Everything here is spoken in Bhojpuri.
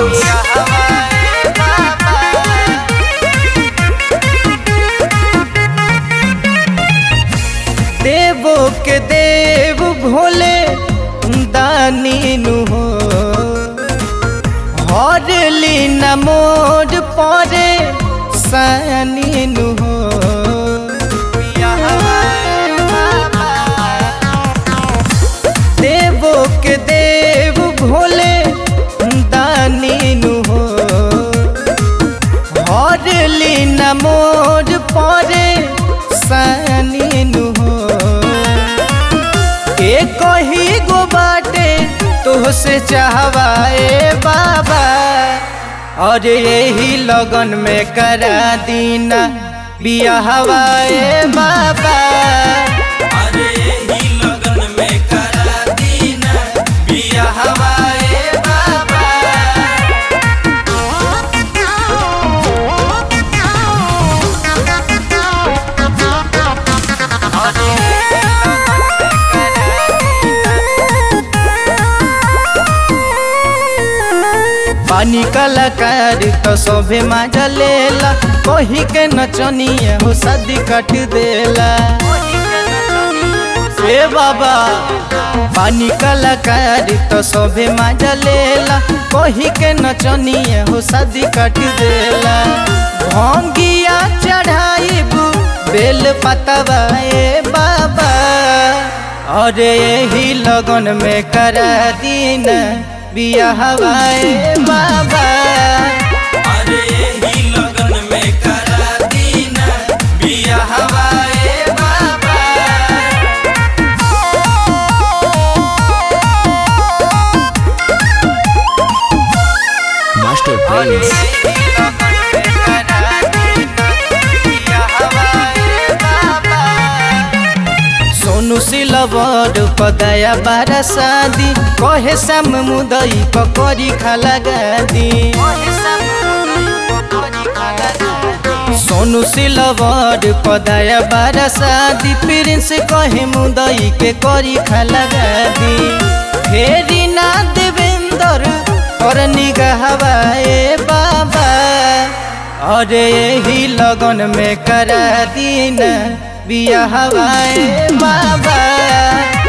Prince. देवो के देव भोले दानी नु हो हरली न मोर परे सानी नु हो देवो के देव भोले दानी नु हो हरली न मोर परे सानी नु हो के कही गो बाटे तुहसे चाहवाए बाबा और यही लगन में करा दीना बियाहवाए बाबा अरे ही लगन में करा दीना बियाहवाए बाबा पानी कलाकार तो सभे मजा लेला कही के नचनिया हो शादी कट देला ए बाबा पानी कलाकार तो सभे मजा लेला कही के नचनिया हो शादी कट देला भंगिया चढ़ाइबू बेल पतवा ए बाबा अरे यही लगन में करा दीना बियाहवाए बाबा अरे ही लगन में करा दीना बियाहवाए बाबा Master Prince. सोनू सिलवर पदया बारा शादी कहे श्याम मुदई पकड़ी खाला गादी सोनू सिलवर पदया बारा शादी प्रिंस कहे मुदई के करी खाला गादी फेरी ना देवेंदर और निगहवाए बाबा अरे यही लगन में करा दीना बियाहवाए बाबा